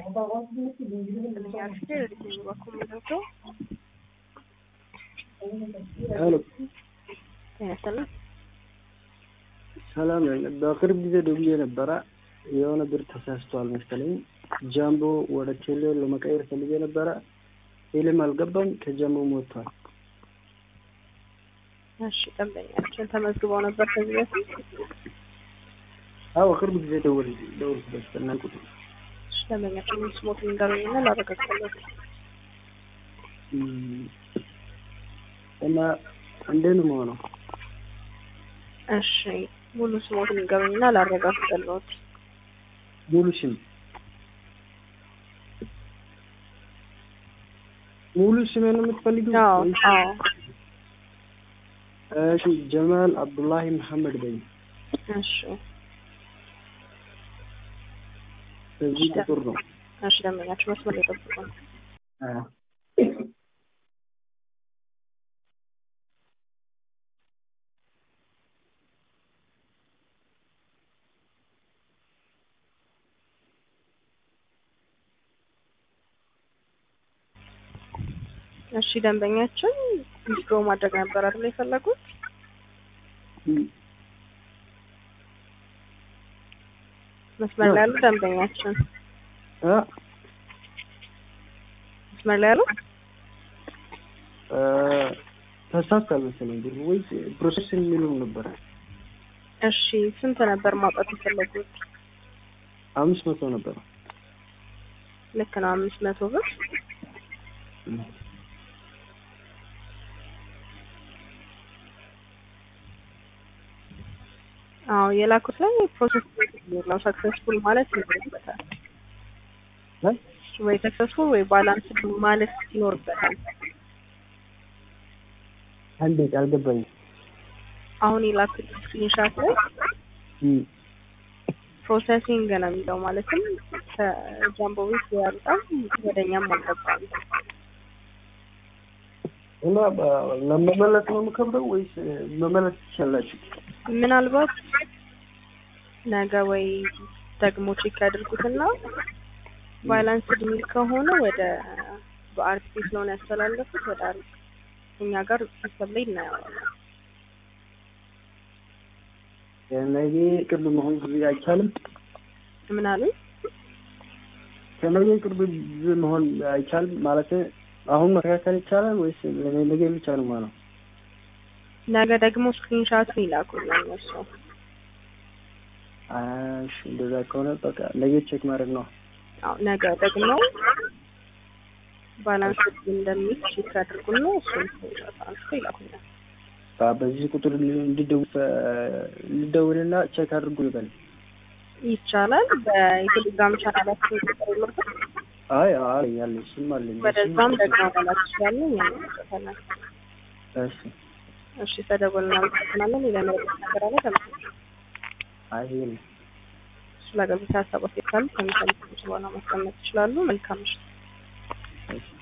ሄሎ ያሰላም ሰላም ነኝ። በቅርብ ጊዜ ደውዬ ነበረ። የሆነ ብር ተሳስቷል መሰለኝ። ጃምቦ ወደ ቴሌ ለመቀየር ፈልጌ ነበረ። ቴሌም አልገባም፣ ከጃምቦ ሞቷል። እሺ ደንበኛችን ተመዝግበው ነበር ከዚህ በፊት? አዎ ቅርብ ጊዜ ደውል ደውልኩበት በእናን ቁጥር እሺ ደንበኛችን ስሞት ንገሩኝና ላረጋግጥለት። እም፣ እና እንዴት ነው የምሆነው? እሺ ሙሉ ስሞት ንገሩኝና ላረጋግጥለት። ሙሉ ስም ሙሉ ስሜ ነው የምትፈልጊው? አዎ ወይስ- አዎ እሺ ጀማል አብዱላሂ መሐመድ በኝ። እሺ በዚህ ቁጥር ነው። እሺ ደንበኛችን መስመር ላይ ጠብቁ። አዎ እሺ ደንበኛችን ዊዝድሮ ማድረግ ነበር አይደል የፈለጉት? እም፣ መስመር ላይ ያሉ ደንበኛችን አ መስመር ላይ ያሉ እ፣ ተሳስቷል መሰለኝ ብሩ ወይስ ፕሮሰስ የሚለው ነበረ። እሺ ስንት ነበር ማውጣት የፈለጉት? አምስት መቶ ነበረ። ልክ ነው አምስት መቶ ብር እም፣ አዎ የላኩት ላይ ፕሮሰስ ነው ሰክሰስፉል ማለት ይኖርበታል እ? ወይ ሰክሰስፉል ወይ ባላንስ ማለት ይኖርበታል። አንዴ አልገባኝም። አሁን የላኩት ስክሪንሻት ላይ እም፣ ፕሮሰሲንግ ነው የሚለው ማለትም ከጃምቦ ቤት ያልጣም ወደኛም አልገባም። እና በ- ለመመለስ ነው የምከብደው ወይስ መመለስ ትችላላችሁ? ምናልባት ነገ ወይ ደግሞ ቼክ ያድርጉትና ባላንስ የሚል ከሆነ ወደ በአርቲፊ ስለሆነ ያስተላለፉት ወደ አር እኛ ጋር ሲስተም ላይ እናየዋለን። ከነገ ቅርብ መሆን ጊዜ አይቻልም። ምን አሉኝ? ከነገ ቅርብ ጊዜ መሆን አይቻልም ማለት አሁን መከታተል ይቻላል ወይስ ነገ ብቻ ነው ማለት? ነገ ደግሞ ስክሪንሻቱን ይላኩልን እነሱ። እሺ እንደዛ ከሆነ በቃ ነገ ቼክ ማድረግ ነው። አዎ ነገ ደግሞ ባላንስ እንደሚል ቼክ ያድርጉና እሱን ስክሪንሻት አንስቶ ይላኩልን። በ- በዚህ ቁጥር እንዲደውል ልደውልና ቼክ አድርጉ ይበል። ይቻላል። በቴሌግራም ቻናላችን ቁጥር የለበት አይ አይ ያለ እሱም አለኝ። ወደዛም ደግሞ መላክ ይችላሉ። እኛ እንመለከታለን። እሺ እሺ ተደወልን፣ እናመሰግናለን። ሌላ ነገር ነገር አለ ተመልካቾች አይ ይሄ ነው። ስለ አገልግሎት ሀሳብ አስተያየት ካሉ ከሚሰሙት በኋላ ማስቀመጥ ይችላሉ። መልካም ምሽት። እሺ